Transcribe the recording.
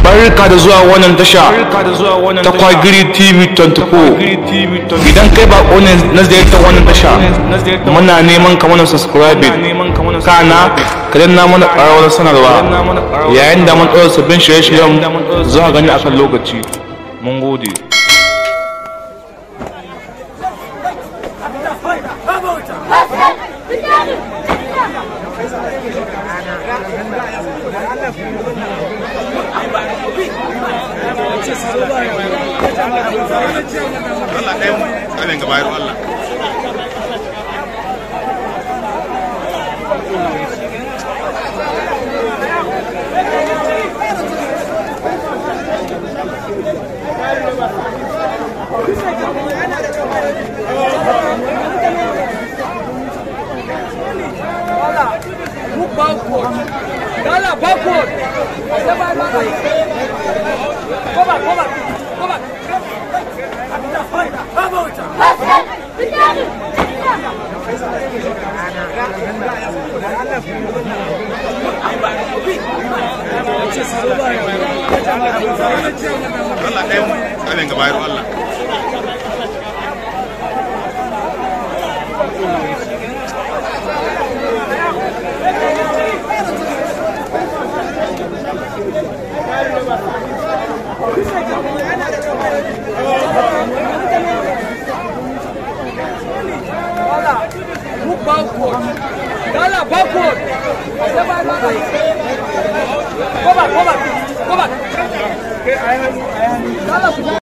barka da zuwa wannan tasha ta kwagiri tv 24 idan kai ba ne na ziyartar wannan tasha muna neman ka mana subscribe kana ka danna mana ƙararrawar sanarwa yayin da mun ɗora sabbin shirye-shiryen za a gani akan lokaci mun gode Allah ɗaya mu tsarin gaba yaro Allah Move backward. Dala, backward. Step back, back, back. Go back, go back. Go back. Allah ɗaya mu tsarin gaba yaro Allah Dala, move backward. Dala, backward. Step back, back, back. Go back, go back. Go back. Dala,